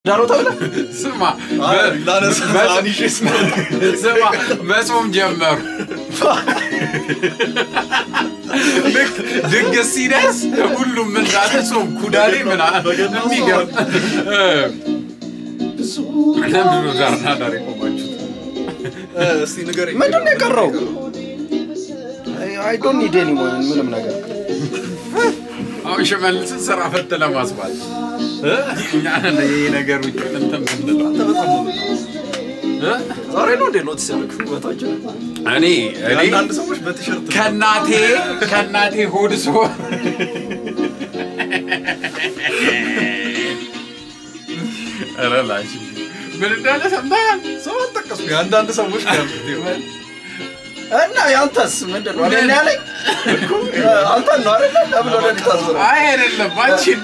ዳሮ ተብለ ስማ ስማ መጾም ጀመሩ። ልክ ድግስ ሲደርስ ሁሉም እንዳለ ጾም ኩዳሌ ምናምን የሚገርም ለምንድን ነው ዳርና ዳር የቆማችሁት? እስቲ ንገረኝ። ምንድን ነው የቀረው? አይ ዶንት ኒድ ኤኒ ምንም ነገር አሁን ሽመልስን ስራ ፈት ለማስባል እ? እኛ ነን ይሄ ነገር ውጭ እንትን ምንለው አንተ በጣም ነው እ? ዛሬ ነው እንዴ ኖቲስ ያደረግ ውበታችን እኔ እኔ አንዳንድ ሰዎች በቲሸርት ከእናቴ ከእናቴ ሆድ ስሆን ኧረ ላሽ ምን እንዳለ ሰምተሃል? ሰው አልጠቀስኩ። የአንዳንድ ሰዎች ነው ያልኩት። ይኸው። እና ያንተስ ምንድን ነው? እኔ ያለኝ እኮ አንተን ነው አይደለ? ለምን ወደ እኔ ታዞረ? አይ አይደለም አንቺን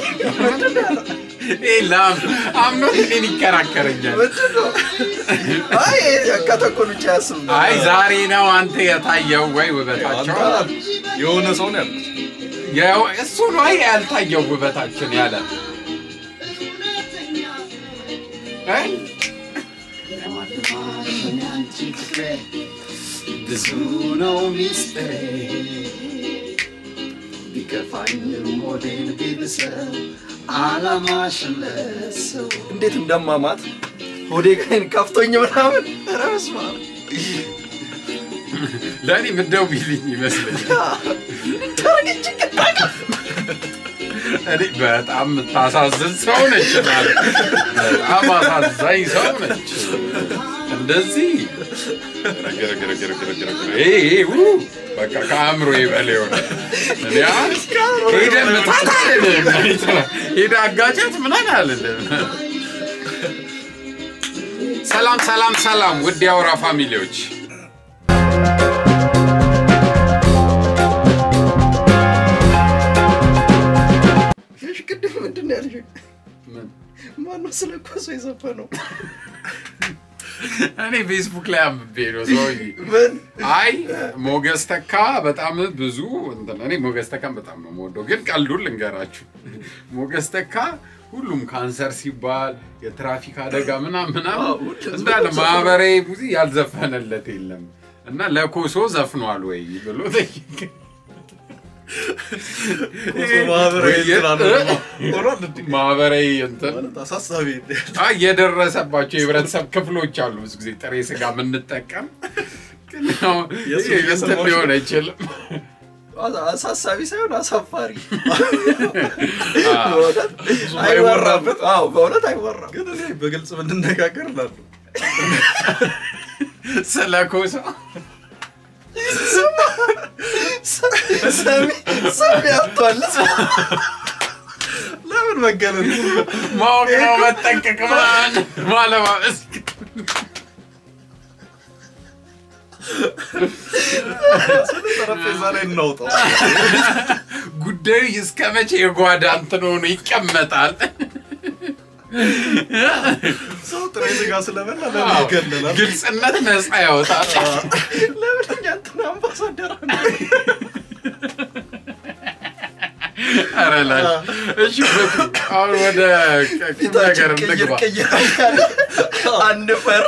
ይሄ ላም አምኖት እኔን ይከራከረኛል። ምንድን ነው? አይ ከተኮን ብቻ ያስብ ነው። አይ ዛሬ ነው አንተ የታየው ወይ አንተ ውበታቸው የሆነ ሰው ነው ያልኩት። ያው እሱ ነው ያልታየው ውበታችን ያለ አይ ብዙ ነው ሚስጥሬ ቢከፋኝም ሆዴን ቢብሰው አላማሽን ለሰው እንዴት እንደማማት ሆዴ ግን ከፍቶኝ ምናምን ኧረ በስመ አብ። ለእኔ ምደው ቢልኝ ይመስለኛል። ታረገች እኔ በጣም የምታሳዝን ሰው ነች ማለት በጣም አሳዛኝ ሰው ነች። እንደዚህ ረግረግረግረግረግረ ይሄ ይሄ ው በቃ ከአእምሮ ይበል የሆነ እኔ አሁን ሄደህ ምታት አልልም፣ ሄደህ አጋጨት ምናምን አልልም። ሰላም ሰላም ሰላም፣ ውድ የአውራ ፋሚሊዎች እሺ፣ ቅድም ምንድን ነው ያልሽኝ? ምን? ማነው ስለ ኮሶ የዘፈነው? እኔ ፌስቡክ ላይ አንብቤ ነው ሰውዬ ምን አይ ሞገስ ተካ በጣም ብዙ እንትን እኔ ሞገስ ተካን በጣም ነው የምወደው፣ ግን ቀልዱን ልንገራችሁ። ሞገስ ተካ ሁሉም ካንሰር ሲባል የትራፊክ አደጋ ምናምን ምናምን አዎ፣ ሁሉም እንዳለ ዘፈነ። ማህበራዊ ሙዚ ያልዘፈነለት የለም እና ለኮሶ ዘፍኗል ወይ ብሎ ጠየቀ። ኮሶ ማህበራዊ ወይ- እንትን አለ። ሆኗል እንዴ? ማህበራዊ እንትን ማለት አሳሳቢ አይ የደረሰባቸው የህብረተሰብ ክፍሎች አሉ። ብዙ ጊዜ ጥሬ ስጋ የምንጠቀም ግን ያው የሱ ይሄ እንትን እየሰማሁሽ ሊሆን አይችልም። አሳሳቢ ሳይሆን አሳፋሪ አዎ። በእውነት አይወራበት። አዎ በእውነት አይወራም። ግን እኔ በግልጽ ብንነጋገር እላለሁ። ስለ ኮሶ ሰሚ ሰሚ አጥቷል። ለምን መገለል? ማወቅ ነው መጠንቀቅ ምናምን ማለማመስ ስለ ጠረጴዛ ላይ እናውጣው። ጉዳዩ እስከ መቼ የጓዳ እንትን ሆኖ ይቀመጣል? ሰው ጥሬ ስጋ ስለበላ ለምን ይገለላል? ግልጽነት ነፃ ያወጣል። ለምን እኛ እንትን አምባሳደር ኧረ ላሽ እሺ፣ በቃ አሁን ወደ ቁም ነገር ፊታችን ቅይር እንግባ። ቅይር አንድ ፈር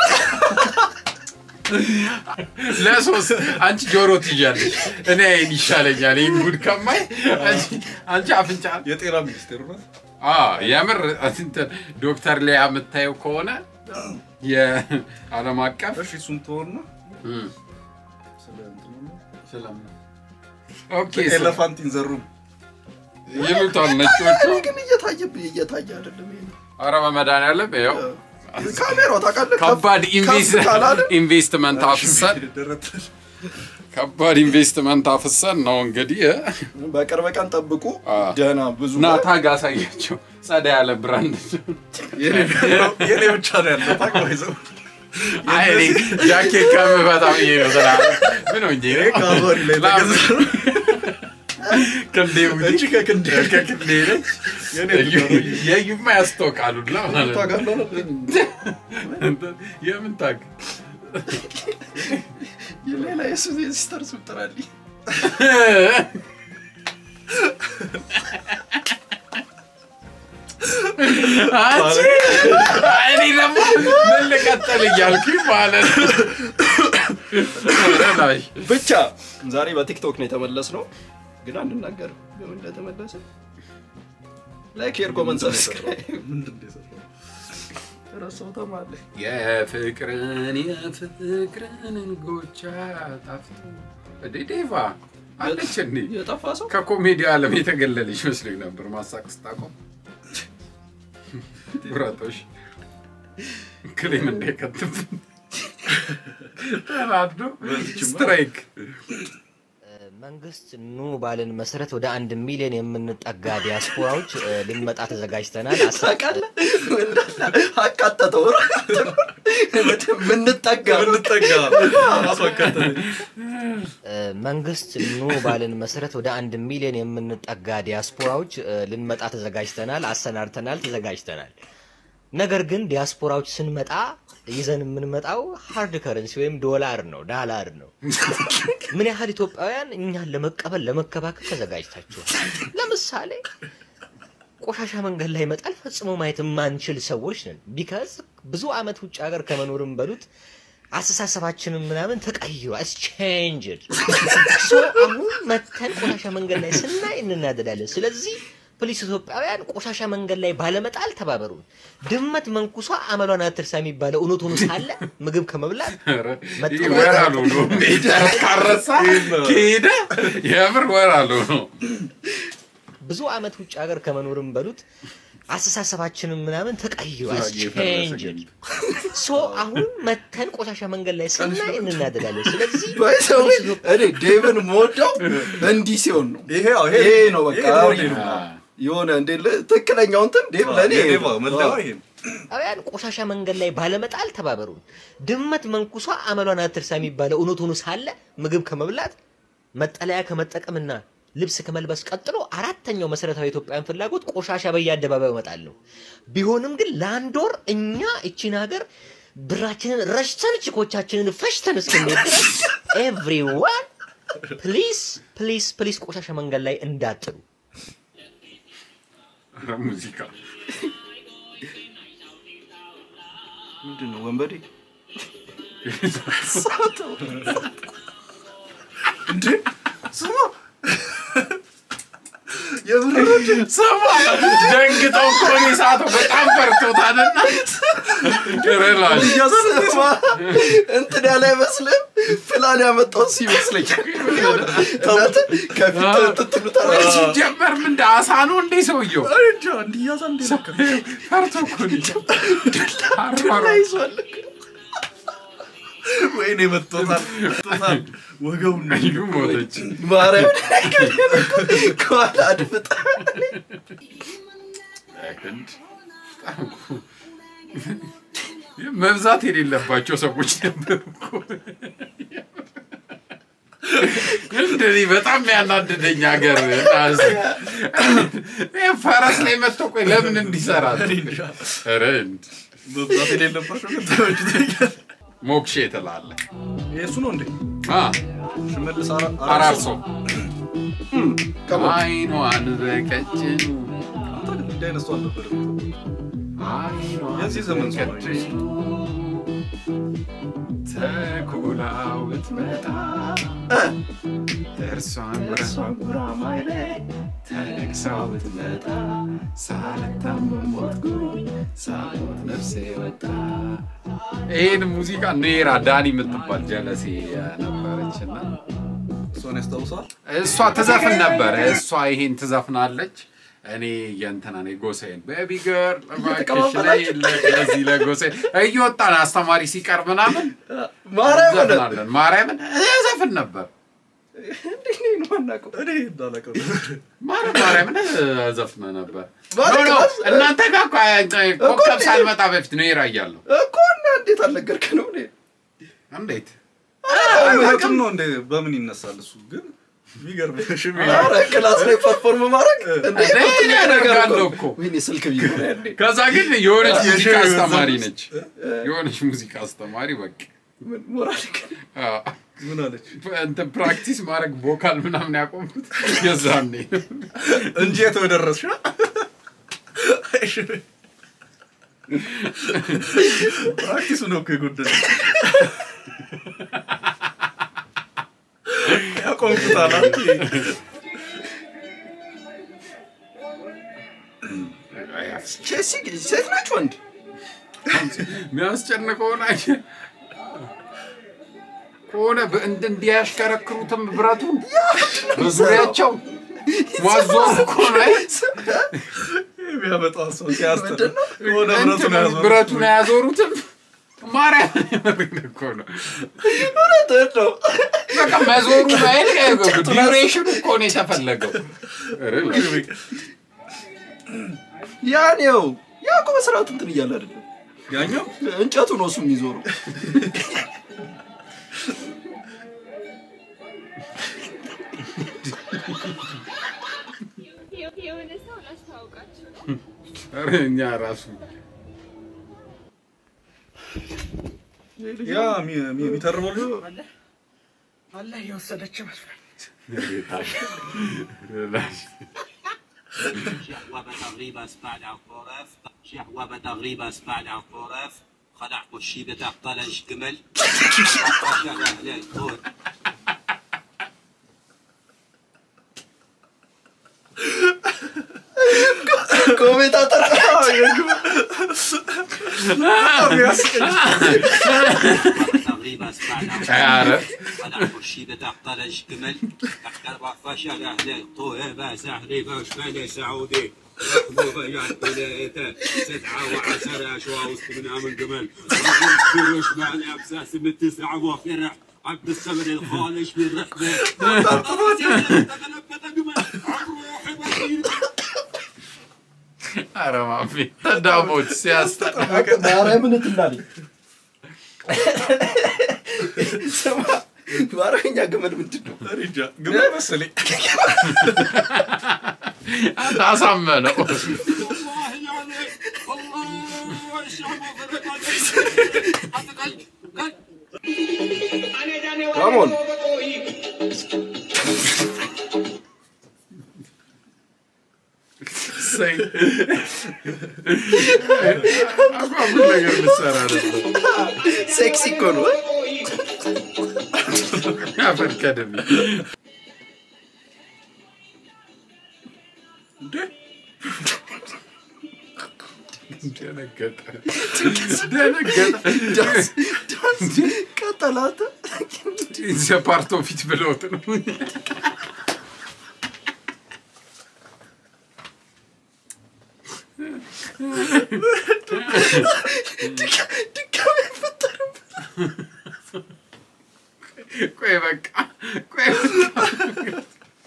ለሶስት አንቺ ጆሮ ትይዣለሽ፣ እኔ አይን ይሻለኛል። ይህን ጉድ ከማይ አንቺ- አንቺ አፍንጫ የጤና ሚኒስቴር ነው። አዎ፣ የምር እንትን ዶክተር ሊያ የምታየው ከሆነ የዓለም አቀፍ እሺ እሱን ትሆንና እም፣ ስለ እንትኑ ነው። ስለምን ኦኬ ስለ- ኤሌፋንት ኢን ዘ ሩም ይሉታል ነጮቹ። እኔ ግን እየታየብኝ እየታየ አይደለም። ይሄ ነው። ኧረ በመድኃኒዓለም ይኸው ካሜራው ታውቃለህ፣ ከፍ- ከባድ ኢንቨስ- ከፍ ካላለ ኢንቨስትመንት አፍሰን ደረት ከባድ ኢንቨስትመንት አፍሰን ነው እንግዲህ እ? በቅርብ ቀን ጠብቁ። አ። ደህና ብዙ እና ታግ አሳያቸው ጸዳ ያለ ብራንድ የኔ ብቻ ነው ያለው ታውቃለህ። አይ እኔ ጃኬት ከምፈታ ብዬ ነው ስላለ ምን ሆኜ ነው? ከአዞሪ ላይ ላም- ተገዛ ክንዴ ውጪ እቺ ከክንዴ ከክንዴ ነች። የኔ የዩ- ብቻ ነው። የዩማ ያስታውቃሉ ላ ማለት ነው። ታውቃለህ? የምን ታግ የሌላ የሱ ሲስተር ስም ጥራልኝ። አንቺ እኔ ደግሞ ምን ልቀጥል እያልኩኝ ማለት ነው። ላሽ ብቻ ዛሬ በቲክቶክ ነው የተመለስ ነው፣ ግን አንናገርም በምን እንደተመለሰ። ላይክ፣ ሼር፣ ኮመንት፣ ሰብስክራይብ ምንድን ነው የሰራው? ረሳው ተማለ የፍቅርን የፍቅርን እንጎቻ ጣፍቶ እንዴ ዴቫ አለች እንዴ የጠፋ ሰው ከኮሜዲ ዓለም የተገለለች መስሎኝ ነበር። ማሳቅ ስታቆም ጉራቶሽ ክሌም እንዳይከትብን ተናዶ ስትራይክ መንግስት ኑ ባልን መሰረት ወደ አንድ ሚሊዮን የምንጠጋ ዲያስፖራዎች እ፣ ልንመጣ ተዘጋጅተናል። አሳ- ታውቃለህ፣ አቃጠተው ምንጠጋ ብንጠጋ ራሱ አካተተኝ። እ፣ መንግስት ኑ ባልን መሰረት ወደ አንድ ሚሊዮን የምንጠጋ ዲያስፖራዎች እ፣ ልንመጣ ተዘጋጅተናል፣ አሰናድተናል፣ ተዘጋጅተናል። ነገር ግን ዲያስፖራዎች ስንመጣ ይዘን የምንመጣው ሃርድ ከረንሲ ወይም ዶላር ነው፣ ዳላር ነው። ምን ያህል ኢትዮጵያውያን እኛን ለመቀበል ለመከባከብ ተዘጋጅታችኋል? ለምሳሌ ቆሻሻ መንገድ ላይ መጣል ፈጽሞ ማየት የማንችል ሰዎች ነን። ቢካዝ ብዙ አመት ውጭ ሀገር ከመኖርም በሉት አስተሳሰባችንም ምናምን ተቀይሯል። ቼንጅድ ሶ አሁን መተን ቆሻሻ መንገድ ላይ ስናይ እንናደዳለን። ስለዚህ ፕሊስ ኢትዮጵያውያን ቆሻሻ መንገድ ላይ ባለመጣል ተባበሩን። ድመት መንኩሷ አመሏን አትርሳ የሚባለው እውነት ሆኖ ሳለ ምግብ ከመብላት ወራሉ ነው ካረሳ ከሄደ የምር ወራሉ ነው። ብዙ አመት ውጭ ሀገር ከመኖርም በሉት አስተሳሰባችንም ምናምን ተቀይሯል። ቼንጅድ ሶ አሁን መተን ቆሻሻ መንገድ ላይ ስናይ እንናደዳለን። ስለዚህ ባይሰው ፕሊስ ኢትዮጵያ- እኔ ዴቭን የምወደው እንዲህ ሲሆን ነው። ይሄ አዎ፣ ይሄ ነው በቃ ይሄ ነው አሪፍ ዴቭ። ነው። የሆነ እንዴ ለ- ትክክለኛው እንትን ዴቭ ለእኔ ይሄ የዴቭ ነው። መለያው ይሄ ነው። ኢትዮጵያውያን ቆሻሻ መንገድ ላይ ባለመጣል ተባበሩን። ድመት መንኩሷ አመሏን አትርሳ የሚባለው እውነት ሆኖ ሳለ ምግብ ከመብላት መጠለያ ከመጠቀምና ልብስ ከመልበስ ቀጥሎ አራተኛው መሰረታዊ የኢትዮጵያውያን ፍላጎት ቆሻሻ በየአደባባዩ መጣል ነው። ቢሆንም ግን ለአንድ ወር እኛ እቺን ሀገር ብራችንን ረሽተን ችኮቻችንን ፈሽተን እስክንሄድ ድረስ ኤቭሪዋን ፕሊስ ፕሊስ ፕሊስ ቆሻሻ መንገድ ላይ እንዳጥሉ። ኧረ ሙዚቃ ምንድን ነው ወንበዴ? እንዴ ስማ የምር ስማ ደንግጠው እኮ እኔ ሳተው በጣም ፈርቶታልና ሬላሽ ስማ፣ እንትን ያለ አይመስልም? ፕላን ያመጣው እሱ ይመስለኛል። እናንተ ከፊት ትትሉታላችሁ። ሲጀመር ምን እንደ አሳ ነው እንዴ ሰውየው? እንጃ እንዲያዛ እንዴ ነካ ፈርቶ እኮ ነው። አሯሯ ይዟል። ወይኔ መጥቶታል መጥቶታል ወገቡን ነው እዩ ሞተች። ማርያምን ከኋላ አድፍጣ ክንድ መብዛት የሌለባቸው ሰዎች ነበሩ እኮ። እንደኔ በጣም ያናደደኝ ሀገር ፈረስ ላይ መጥቶ ቆይ ለምን እንዲሰራል? ኧረ እንድ- መብዛት የሌለባቸው ግን ተመችቶኛል። ሞክሼ ትላለ ይሄ እሱ ነው እንዴ አ፣ ሽመልስ አራ- አራርሶ ከሞት አይኗን በቀጭኑ አንተ ግን እንዲህ አይነት ሰው አልነበረም። አይኗን የዚህ ዘመን ሰው ነው በቀጭኑ ተኩላው ብትመጣ እርሷን ጉራማይሌ ተነግሳው ብትመጣ ሳልታመም ሞትኩኝ ሳልሞት ነፍሴ ወጣ። ይህን ሙዚቃ ኔራ ዳኒ የምትባል ጀለሴ ነበረች እና እሷን ያስታውሳል። እሷ ትዘፍን ነበር። እሷ ይሄን ትዘፍናለች። እኔ የእንትና ነኝ ጎሳዬን ቤቢ ገርል እባክሽ ነይ ለዚህ ለጎሳዬን እየወጣን አስተማሪ ሲቀር ምናምን ማርያምን ዘፍናለን። ማርያምን ዘፍን ነበር። እንዴት ነው የማናውቀው? እኔ እንዳላቀው ማርያም ማርያምን ዘፍነ ነበር። ማለት ኖ ኖ ነው። እናንተ ጋር እኮ ኮከብ ሳልመጣ በፊት ነው ይራ እያለሁ እኮ እና እንዴት አልነገርከንም? እኔ እንዴት እውነትም ነው እንዴ? በምን ይነሳል እሱ ግን የሚገርም ሽሜ ኧረ ክላስ ላይ ፐርፎርም ማድረግ እንዴ እንዴ ትልቅ ነገር ያደርጋለሁ እኮ። እኮ። ወይኔ ስልክ ቢሆን ያኔ ከዛ ግን የሆነች ሙዚቃ የሺህ አስተማሪ ዘፈን ነች። የሆነች ሙዚቃ አስተማሪ በቃ ምን ሞራል አዎ። ምን አለች እንትን ፕራክቲስ ማድረግ ቮካል ምናምን ያቆምኩት የዛኔ ነው። እንጂ የተወደረስሽ ፕራክቲሱ ነው እኮ የጎደለ ያቆምኩታል አንተ ቼልሲ ሴት ናች ወንድ የሚያስጨንቀውን አየህ ከሆነ በእንድ እንዲያሽከረክሩትም ብረቱን በዙሪያቸው ማዞር እኮ ነው። የሚያመጣው ሰው ሲያስጠላ ምንድን ነው? የሆነ ብረቱን ያዞሩት ብረቱን አያዞሩትም። ማርያም እኮ ነው እውነትህን ነው። በቃ መዞሩ ማየት ዲዩሬሽኑ እኮ ነው የተፈለገው። ኧረ ያን ያው ያ እኮ በስርዓት እንትን እያለ አይደለም ያኛው እንጨቱ ነው እሱ የሚዞረው። የሆነ ሰው ላስተዋውቃችሁ ነው። ኧረ እኛ ራሱ ያ የሚ- የሚ- የሚተርበው ልጅ አላህ የወሰደች መስሎኝ شهوة بتغريب اسبال عقورف شهوة بتغريب اسبال عقورف خلع كشي بتاع طلج جمل شغل اهل الكون ኮሜንታተር تغريب اسبال ኧረ خلع كشي بتاع طلج جمل تحت فشل اهل الكون بس اهلي باش مالي سعودي رحموا بيان بلايته تسعة وعشرة أشواء وسط من من جمل كلش معنى أبساس من تسعة وفرح عبد الصبر الخالش من رحبة ኧረ ማሜ ዳሞች ሲያስጠላ ማርያምን ትላለች። ስማ በአረበኛ ግመል ምንድን ነው? ሪጃ ግመል መሰለኝ አሳመነው። والله يعني الله الشعب وفرق عليك ካሞን እሰይ። አጓጉል ነገር ልትሰራ ነበር። ሴክሲ እኮ ነው። አፈር ከደም እንዴ ደነገጠ ደነገጠ። ዳንስ ዳንስ ቀጠላት። ዘፓርቶ ፊት ብለውት ነው። ድጋሚ አይፈጠርም። ቆይ በቃ ቆይ በቃ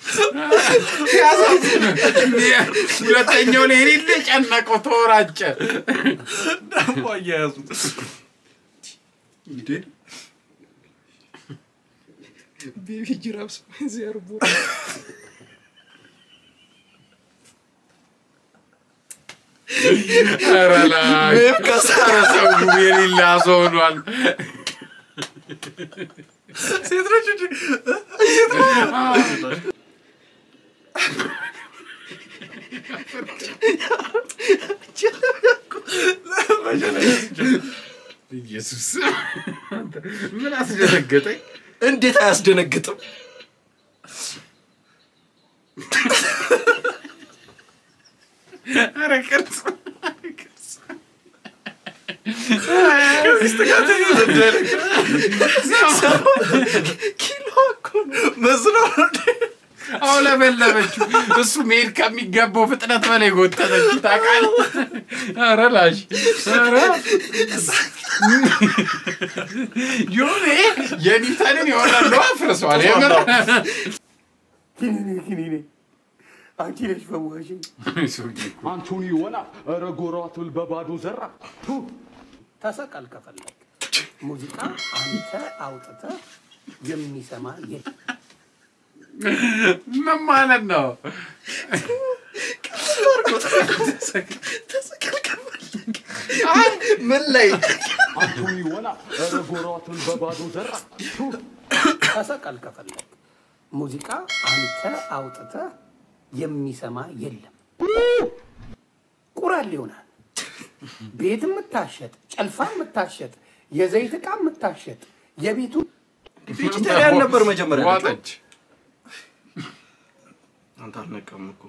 ያሳዝን። ሁለተኛው ላይ የሌለ ጨነቀው፣ ተወራጨ። ዳቦ አያያዙት እንዴ ቤቢ ጅራፍ ዚያርቦ ኧረ ላይ ሜም ከሳ ኧረ ሰው የሌላ ሰው ሆኗል። ሴት ነች እንጂ ኢየሱስ ምን አስደነገጠኝ? እንዴት አያስደነግጥም? ኧረ ቅርጽ ቅርጽ ኪሎ እኮ ነው። መዝነው ነው እንዴ? አውለበለበችው። እሱ መሄድ ከሚገባው ፍጥነት በላይ ጎተተች። ታውቃለህ? ኧረ ላሽ ኧረ የሆነ የኒውተንን የሆነ ለው አፍርሷል። የምር አንቺ ነሽ ፈዋሽኝ። ሰውዬ እኮ አንቶኒ ወላ ኧረ ጎራቱል በባዶ ዘራ ተሰቀል ከፈለግ ሙዚቃ አንተ አውጥተህ የሚሰማ የለም። ምን ማለት ነው? አይ ምን ላይ አንቶኒ ወላ ኧረ ጎራቱል በባዶ ዘራ ተሰቀል ከፈለግ ሙዚቃ አንተ አውጥተህ የሚሰማ የለም። ቁ ይጠቁራል ይሆናል። ቤት የምታሸጥ ጨልፋ የምታሸጥ የዘይት ዕቃ የምታሸጥ የቤቱ ቬጂቴሪያን ነበር መጀመሪያ ልጇ። ዋጠች። አንተ አልነቃም እኮ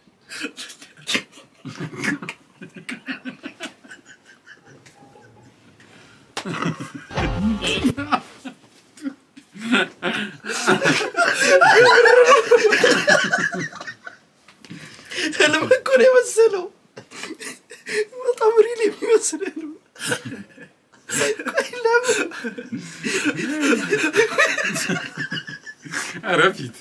ህልም እኮ ነው የመሰለው። በጣም ሪል የሚመስል ህልም። ቆይ ለምን? ኧረ ፊት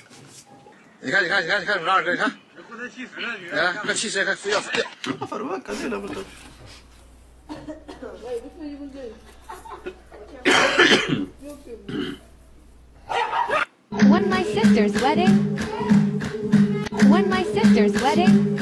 አፈር በቃ ሌላ ቦታ When my sister's wedding. When my sister's wedding.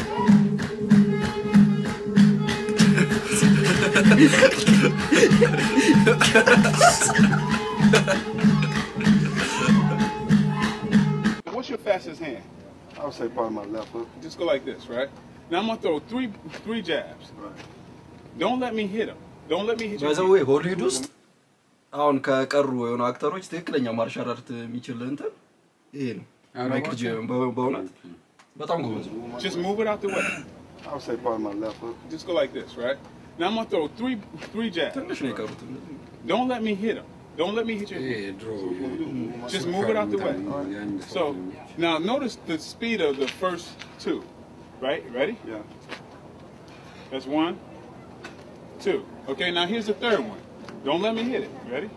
What's your fastest hand? I would say probably my left hook. Just go like this, right? Now I'm gonna throw three three jabs. Don't let me hit him. Don't let me hit you. ባይዘዌ ሆሊውድ ውስጥ አሁን ከቀሩ የሆኑ አክተሮች ትክክለኛ ማርሻል አርት የሚችል እንትን ይሄ ነው። ማይክል ጄ በ- በእውነት በጣም ጎበዝ ነው። Just move it out the way. I would say probably my left hook. Just go like this, right? Now I'm gonna throw three three jabs. ትንሽ ነው የቀሩት። Don't let me hit him. Don't let me hit your ይሄ head. ድሮ Just move it out the way. የአንድ ሰው So now notice the speed of the first two. Right? Ready? Yeah. That's one, two. Okay, now here's the third one. Don't let me hit it. Ready?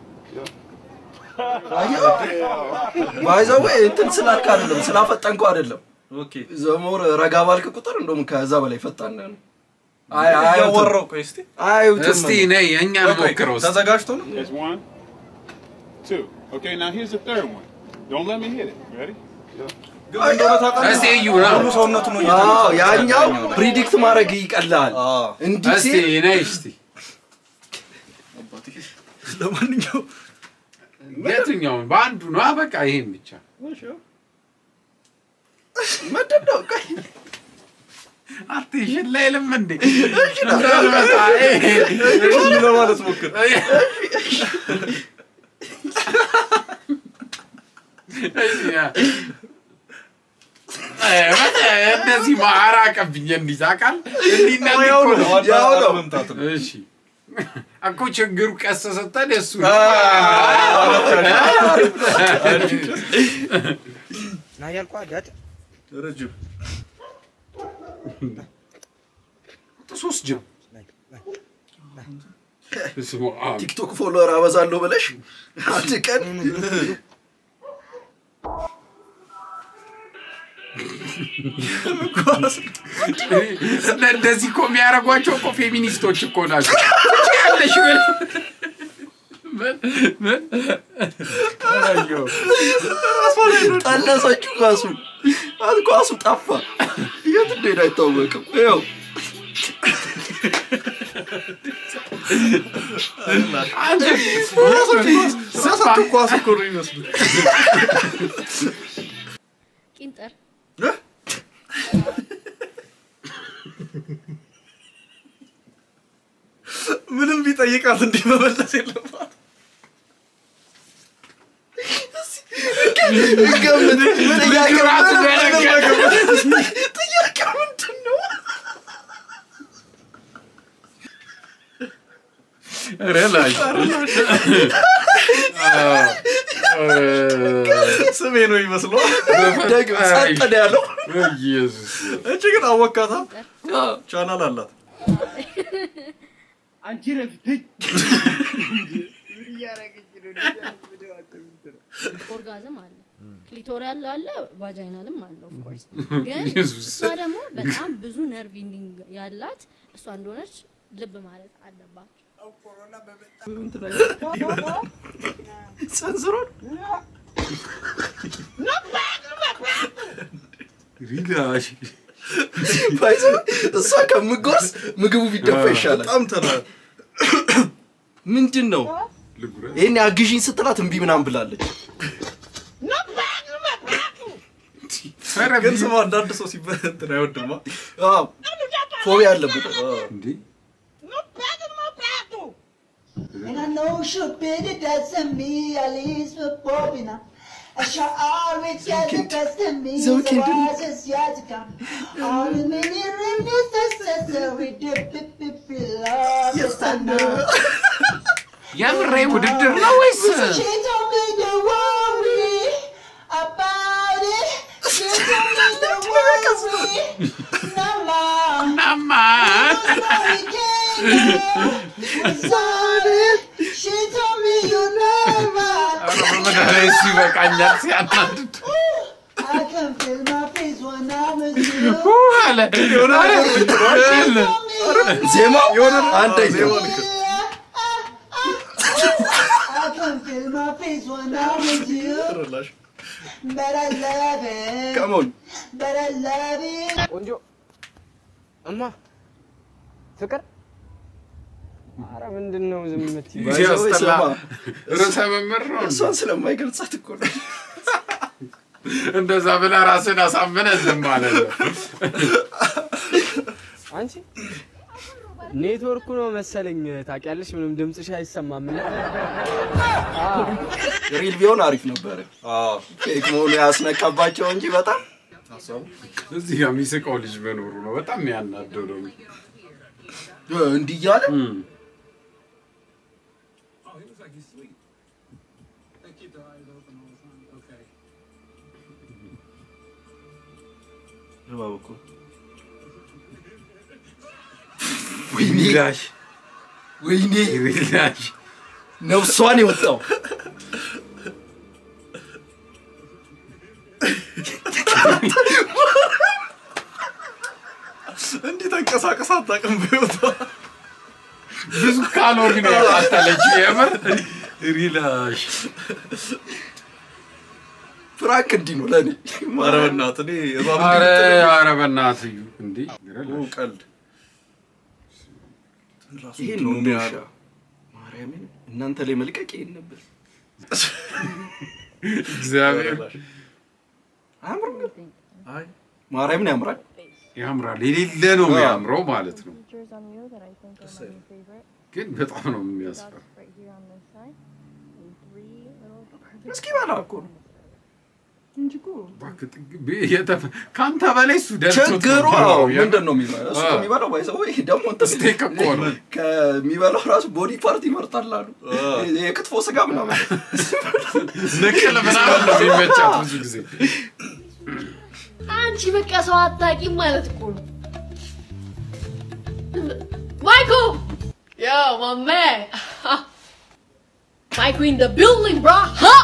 ባይዘዌ እንትን ስላልክ አይደለም ስላፈጠንከው አይደለም። ኦኬ ዘሞር ረጋ ባልክ ቁጥር እንደውም ከዛ በላይ ፈጣን ነው። አይ አይ እያወራሁ ቆይ እስቲ አዩትም እስቲ ነይ የእኛን ቆይ፣ ቆይ፣ ሞክረው እስቲ። ተዘጋጅቶ ነው That's one, two. Okay, now here's the third one. Don't let me hit it. Ready? ግን እንደሆነ ታውቃለህ እስቲ እዩ ነው ሙሉ ሰውነቱ ነው አዎ እየተንቀሳቀሰ ያኛው ያኛው። ፕሪዲክት ማድረግ ይቀላል። አዎ እንዲህ እስቲ ሲል ነይ እስቲ ለማንኛውም የትኛውን በአንዱ ነው በቃ ይሄን ብቻ ምንድን ነው? ቆይ አትሽን ላይ ልም እንዴ እንዳልመጣ ይሄ እሺ ለማለት ሞክር እንደዚህ ማራቀብኝ እንዲህ ታውቃል እንዲህ እና እንዲህ ያው እኮ ነው ነው። ያው ነው። መምታት ነው እሺ እኮ ችግሩ ቀስ ስትል እሱ ና ያልኳ ዳጥ ረጅም ሶስት ጅብ ስሙ ቲክቶክ ፎሎወር አበዛለሁ ብለሽ አንድ ቀን እንደዚህ እኮ የሚያደርጓቸው እኮ ፌሚኒስቶች እኮ ናቸው ያለሽ ምን ምን አየሁ ጠለሰችው ኳሱን። አት ኳሱ ጠፋ። የት እንደሄደ አይታወቅም። ይኸው አንተ ሲያሳቱ ኳስ እኮ ነው የሚመስሉት ቂንጠር ምንም ቢጠይቃት እንዲህ መመለስ የለባት ገምት። ጥያቄው ራሱ ምንም- ገረገረ። ጥያቄው ምንድን ነው? ረላሽ ስሜ ነው ይመስለው ደግም ጸጥ ነው ያለው። ኢየሱስ እቺ ግን አወካታ ቻናል አላት ኦርጋዝም አለ ክሊቶሪያል አለ ቫጃይናልም አለ ኦፍኮርስ ግን ኢየሱስ። እሷ ደግሞ በጣም ብዙ ነርቭ ኢንዲንግ ያላት እሷ እንደሆነች ልብ ማለት አለባቸው ሰንዝሮን ሪላሽ ባይዘ እሷ ከምጎርስ ምግቡ ቢደፋ ይሻላል። በጣም ተና ምንድን ነው ልጉረ ይህን አግዢኝ ስትላት እምቢ ምናምን ብላለች። ኧረ ግን ቢ- ስማ አንዳንድ ሰው ሲበ እንትን አይወድማ አዎ፣ ፎቢያ አለበት። አዎ። እንዴ And I know she'll be the death of me, at least for Bobina. I shall always get the best of me, So so can do- wise is yet to come. All the many reminiscences that we did, bip, bip, bip, love is enough. የምሬ ውድድር ነው ወይስ She told me to worry about it. She told me to worry. Nama. ናማ She told me you never. በመድኃኒዓለም እሱ ይበቃኛል ሲያናድድ I can feel my face when I'm with you. ሁ አለ አለ። ዜማ አንደኛ I can feel my face when I'm with you. But I love it. Come on. But I love it. ቆንጆ እማ ፍቅር ኧረ ምንድን ነው ዝም የምትይው? ሲያስጠላ ርዕሰ መምህር ነው እንዴ? እሷን ስለማይገልጻት እኮ ነው። እንደዛ ብለህ ራስን አሳምነህ ዝም ማለት ነው። አንቺ ኔትወርኩ ነው መሰለኝ ታውቂያለሽ፣ ምንም ድምፅሽ አይሰማም። እና ሪል ቢሆን አሪፍ ነበረ። ፌክ መሆኑ ያስነካባቸው እንጂ በጣም እዚህ ጋር የሚስቀው ልጅ መኖሩ ነው በጣም የሚያናደው ነው። እንዲህ እያለ እባብ እኮ ወይኔ ላሽ ወይኔ ላሽ ነፍሷን የወጣው እንዲህ ተንቀሳቀስ አታውቅም በህይወቷ። ብዙ ካሎሪ ነው ያቃጠለችው። የምር ሪላሽ ፍራንክ እንዲህ ነው ለእኔ። ኧረ በእናትህ እኔ እባብ ኧረ እንዲህ ኧረ በእናትህ እዩ እንዴ ኦ፣ ቀልድ ራሱ ይሄን ምንድን ነው ነው የሚያለው። ማርያምን እናንተ ላይ መልቀቅ ይሄን ነበር። እግዚአብሔር አያምርም ግን? አይ ማርያምን ያምራል። ያምራል። የሌለ ነው የሚያምረው ማለት ነው። ግን በጣም ነው የሚያስፈራ። እስኪ በላ እኮ ነው እንጂ እኮ እባክህ ጥግ- ብ- የተፈ- ከአንተ በላይ እሱ ደልቶት ነው ችግሩ የሚበላው። አዎ፣ የምር። ምንድን ነው የሚበላው? እሱ አዎ። የሚበላው ባይሰው ይሄ ደግሞ እንትን ስቴክ እኮ ነው። ከሚበላው ራሱ ቦዲ ፓርት ይመርጣል አሉ። የክትፎ ስጋ ምናምን ንቅል ምናምን ነው የሚመቻት ብዙ ጊዜ። አንቺ በቃ ሰው አታውቂም ማለት እኮ ነው። ማይኮ Yo, my man. Michael in the building, bro. Huh?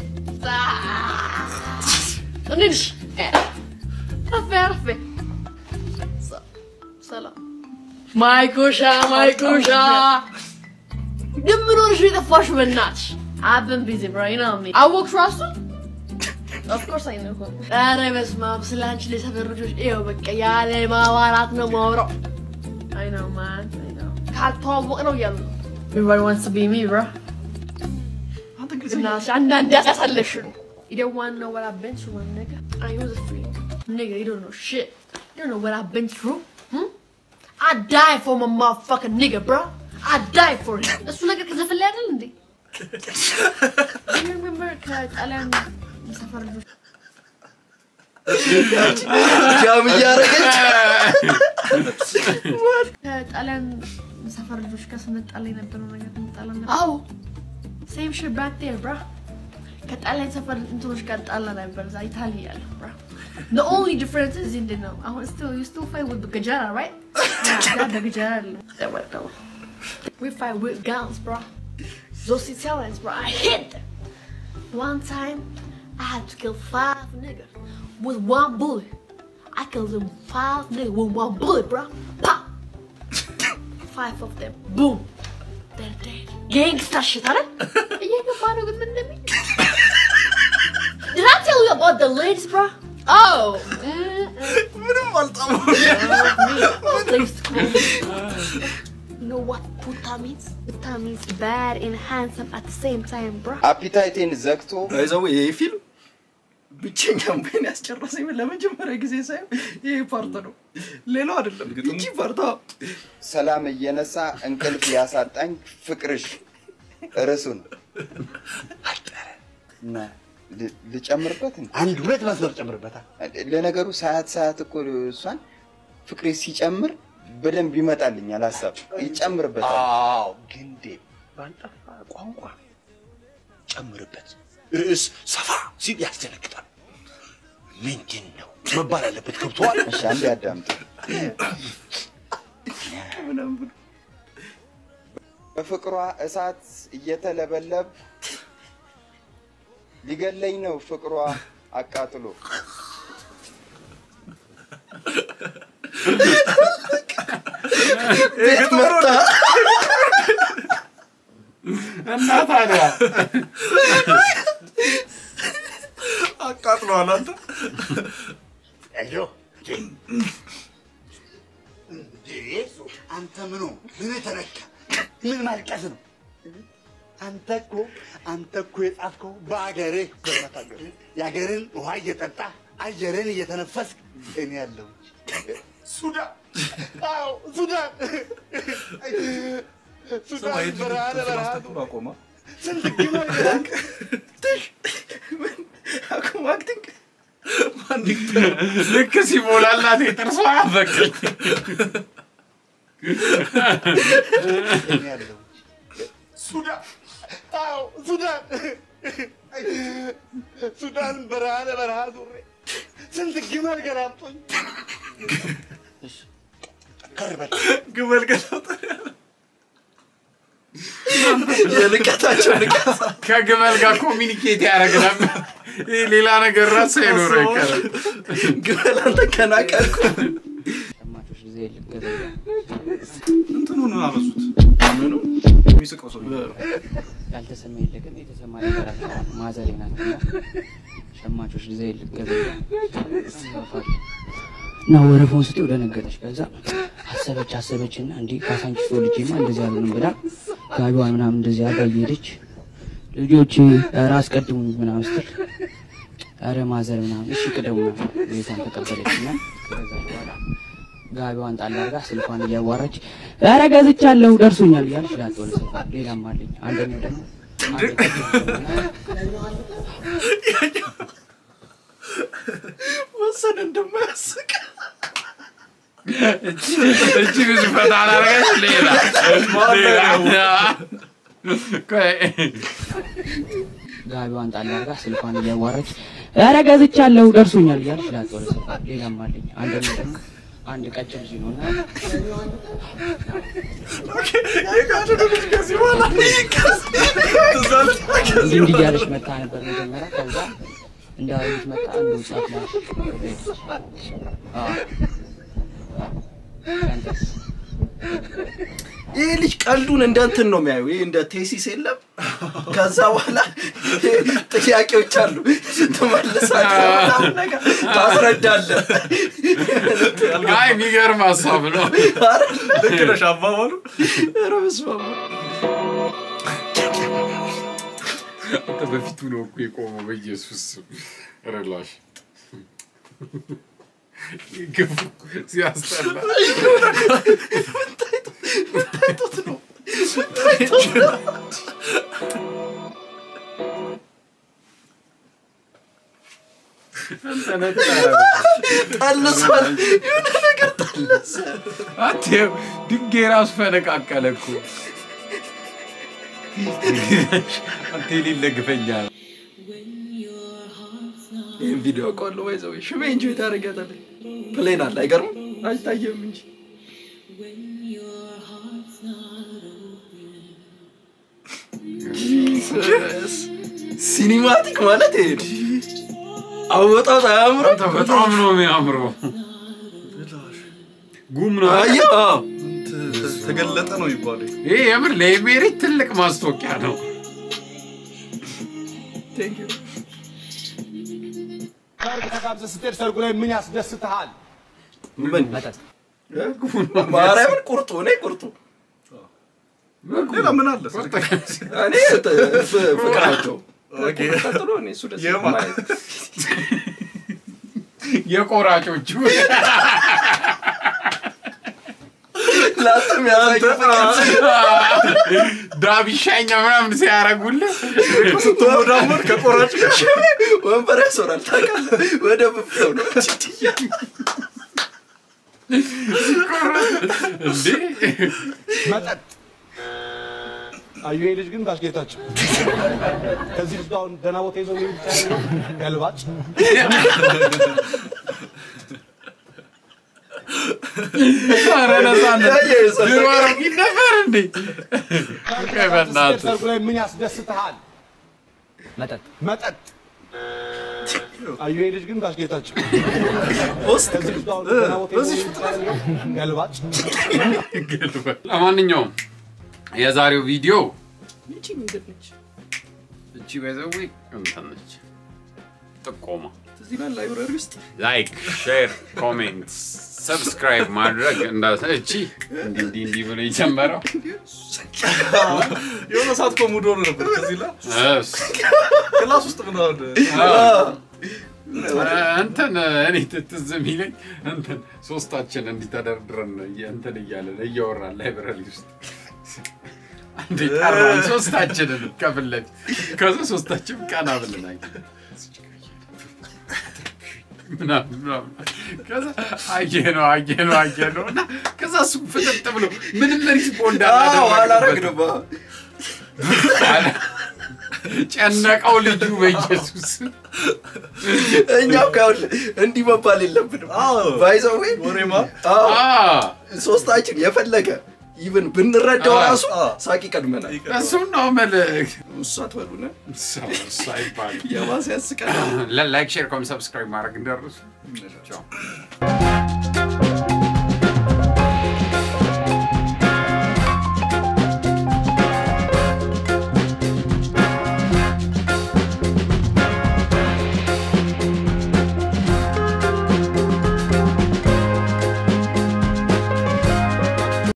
እንዴት ነሽ? አፌ አረፌ ሰ- ሰላም ማይኮሻ ማይኮሻ ግን ምን ሆነሽ ነው የጠፋሽው? በእናትሽ I've been busy, bro. You know me. አወቅሽው ራሱ Of course I know him. ኧረ በስመ አብ ስለ አንቺ ለሰፈር ልጆች ይኸው በቃ ያለ ማዋራት ነው ማውራው። I know man. I know. ካልተዋወቅ ነው እያሉ ነው። Everybody wants to be me, bro. እናትሽ አንዳንድ ያሳለሽ ነው። You don't want to know what I've been through, my nigga. I was a freak. Nigga, you don't know shit. You don't know what I've been through. Hmm? I die for my motherfucking nigga, bro. I die for him. እሱ ነገር ከዘፈን ላይ አይደል እንዴ? Do you remember ከጣሊያን ሰፈር ልጆች ጃም እያደረገች ከጣሊያን ሰፈር ልጆች ጋር ስንጣላ የነበረው ነገር እንጣላ ነበር። አዎ ሴም ሽት ባክ ዴር ብራ ከጣሊያን ሰፈር እንትኖች ጋር ጣላ ነበር እዛ ኢታሊ ያለ ብራ The only difference is in the know. አሁን still you still fight with the gajara, right? Yeah, በገጀራ አይደለም። ተወደው We fight with guns, bro. Those Italians, bro, I hit them. One time, I had to kill five niggas with one bullet. I killed them five niggas with one bullet, bro. Pop! Five of them. Boom! They're dead. Gangsta shit, huh? እየገባ ነው ግን ምን እንደሚል Did I tell you about the ladies, bro? Oh! ምንም አልጣመው። You know what puta means? Puta means bad and handsome at the same time, bro. አፒታይቴን ዘግቶ ይዘው ይሄ ፊልም ብቸኛ እምባዬን ያስጨረሰኝ ለመጀመሪያ ጊዜ ሳይሆን ይሄ ፓርት ነው። ሌላው አይደለም። ይቺ ፓርት አዎ። ሰላም እየነሳ እንቅልፍ ያሳጣኝ ፍቅርሽ ርዕሱን ል- ልጨምርበት እንዴ? አንድ ሁለት መስመር ጨምርበታል። ለነገሩ ሰዓት ሰዓት እኮ እሷን ፍቅሬ ሲጨምር በደንብ ይመጣልኛል ሀሳብ ይጨምርበታል። አዎ ግን ዴቭ ባልጠፋ ቋንቋ ጨምርበት። ርዕስ ሰፋ ሲል ያስደነግጣል። ምንድን ነው መባል አለበት። ገብቶሃል? እሺ አንዴ አዳምጥ። በፍቅሯ እሳት እየተለበለብ ሊገለኝ ነው ፍቅሯ አቃጥሎ ቤት መጣ እና ታዲያ አቃጥለዋል አንተ አይዞ አንተ ምኑ ምን ተነካ? ምን ማልቀስ ነው? አንተ እኮ አንተ እኮ የጻፍከው በአገርህ በመታገር የአገርን ውሃ እየጠጣ አየርን እየተነፈስክ እኔ ያለው ሱዳን አዎ ሱዳን ሱዳን በረሃ ለበረሃ አቆማ ስንት ግመል ገላክ አቁም አክቲንግ ልክ ሲሞላላት የጥርሷ በቀኝ እኔ ያለው ሱዳን አዎ ሱዳን ሱዳን በረሃ ለበረሃ ዙሬ ስንት ግመል ገላምጦኝ ከርበል ግመል ገላምጦ የልቀታቸው ልቀት ከግመል ጋር ኮሚኒኬት ያደረግ ነበር። ይህ ሌላ ነገር ራሱ አይኖረው አይቀርም። ግመል አንተ ከናቀልኩ ሸማቾች ጊዜ ልገዛ እንትኑን አበዙት። ምኑ የሚስቀው ሰው ያልተሰማ የለቅም የተሰማ ነገር አለ። ማዘሬ ናት እና ሸማቾች ጊዜ ልገዛ እና ወረፋውን ስትው ደነገጠች። ከዛ አሰበች አሰበች እና እንዲህ ካሳንቺስ ወልጄማ እንደዚህ አልሆንም ብላ ጋቢዋን ምናምን እንደዚህ አድርጋ እየሄደች ልጆች ኧረ አስቀድሙኝ ምናምን ስትል ኧረ ማዘር ምናምን እሺ ቅደሙ ምናምን ቤቷን ተቀበለች እና ከገዛች በኋላ ጋቢዋን ጣል አድርጋ ስልኳን እያዋራች ኧረ ገዝቻለሁ ደርሶኛል እያለች ላጥ ወደ ሰፈር ሌላም አለኝ። አንደኛው ደግሞ ወሰን እንደማያስቅ እቺ ብዙ ፈታ አላረገች። ሌላ ሌላ ቆይ ጋቢዋን ጣል አድርጋ ስልኳን እያዋራች ኧረ ገዝቻለሁ ደርሶኛል እያለች ላጥ ወደ ሰፈር ሌላም አለኝ። አንደኛው ደግሞ አንድ ቀጭን ልጅ ነው እና የጋድዱ ልጅ ከዚህ በኋላ ትዝ አለ? እንዲህ እንዲህ እያለች መታ ነበር መጀመሪያ። ከዛ እንዳለች መጣ አንድ ወጣት ናት ሄደች። አዎ አንተስ ይህ ልጅ ቀልዱን እንደ እንትን ነው የሚያዩ ይህ እንደ ቴሲስ የለም ከዛ በኋላ ጥያቄዎች አሉ ትመልሳለህ ምናምን ነገር ታስረዳለህ አይ የሚገርም ሀሳብ ነው። ልክ ነሽ አባባሉ። ኧረ በስመ አብ አንተ በፊቱ ነው እኮ የቆመው። በኢየሱስ ስም ረላሽ ግፉ ሲያስጠላ ታይቶት ነው ታይቶት ነው ጠልሷል የሆነ ነገር ጠለሰ አትየው ድንጋይ ራሱ ፈነቃቀለ እኮ አንተ የሌለ ግፈኛ ነው። ይህን ቪዲዮ አውቀዋለሁ ባይዘው ሽሜ እንጂ ታደርጊያታለህ ፕሌን አለ አይገርም አይታየም እንጂ ጂሰስ ሲኒማቲክ ማለት ይሄ ነው አወጣት አያምርም አንተ በጣም ነው የሚያምረው። ጉም ነው አየህ አዎ። ተገለጠ ነው የሚባለው። ይሄ የምር ለኢሜሪት ትልቅ ማስታወቂያ ነው። Thank you. ሰርግ ተጋብዘህ ስትሄድ ሰርጉ ላይ ምን ያስደስትሃል? ምን ማርያምን ቁርጡ እኔ ቁርጡ ሌላ ምን አለ? እኔ ጥ- ፍ- ፍቅራቸው ኦኬ። ቀጥሎ እኔ እሱ ደስ የማ- ማየት የቆራጮቹ ላጥም ያሳዩ ዳቢሻኛ ምናምን ሲያረጉልህ ስትሞዳሞድ ከቆራጭ ጋር ወንበር ያስወራል ታውቃለህ። ወደ ብፍለው ነው እንዴ መጠጥ አዩ ይሄ ልጅ ግን ባስጌታቸው ከዚህ ልጅ ጋር አሁን ደህና ቦታ ይዘው የሚሄድ ብቻ ነው ገልባጭ ኧረ ነፃነት ድሮ አሮጊት ነበር እንዴ ቆይ በእናትህ ሰርጉ ላይ ምን ያስደስትሃል? መጠጥ መጠጥ አዩ ይሄ ልጅ ግን ባስጌታቸው ከዚህ ልጅ ጋር አሁን ደህና ቦታ ይዘው የሚሄድ ብቻ ነው ገልባጭ ለማንኛውም የዛሬው ቪዲዮ ይቺ ምንድን ነች? እቺ በዘዊ እንትን ነች ጥቆማ እዚህ ላይ ላይብረሪ ውስጥ ላይክ ሼር ኮሜንት ሰብስክራይብ ማድረግ እንዳ እቺ እንዲህ እንዲህ እንዲህ ብሎ የጀመረው የሆነ ሰዓት እኮ ሙድ ሆኖ ነበር። ከዚህ ላይ እስ ክላስ ውስጥ ምናምን እንትን እኔ ትዝ የሚለኝ እንትን ሶስታችን እንዲህ ተደርድረን እንትን እያለን እያወራን ላይብረሪ ውስጥ አንዴ ጠራን ሶስታችንን ከፊት ለፊት ከዛ ሶስታችን ቀና ብለን አየን ምናምን ምናምን ከዛ አየነው አየነው አየነው እና ከዛ እሱ ፍጥጥ ብሎ ምንም ሪስፖንድ አላረግንም። ጨነቀው ልጁ በኢየሱስ እኛም ካሁን እንዲህ መባል የለብንም። ባይዘዌ ወሬማ ሶስታችን የፈለገ ኢቭን ብንረዳው አዎ፣ ራሱ አዎ። ሳቅ ይቀድመናል። እሱን ነው መልክ እሱ አትበሉነ እሱ አይባልም የባሰ ያስቀናል። ላይክ ሼር ኮም ሰብስክራይብ ማድረግ እንደርሱ ቻው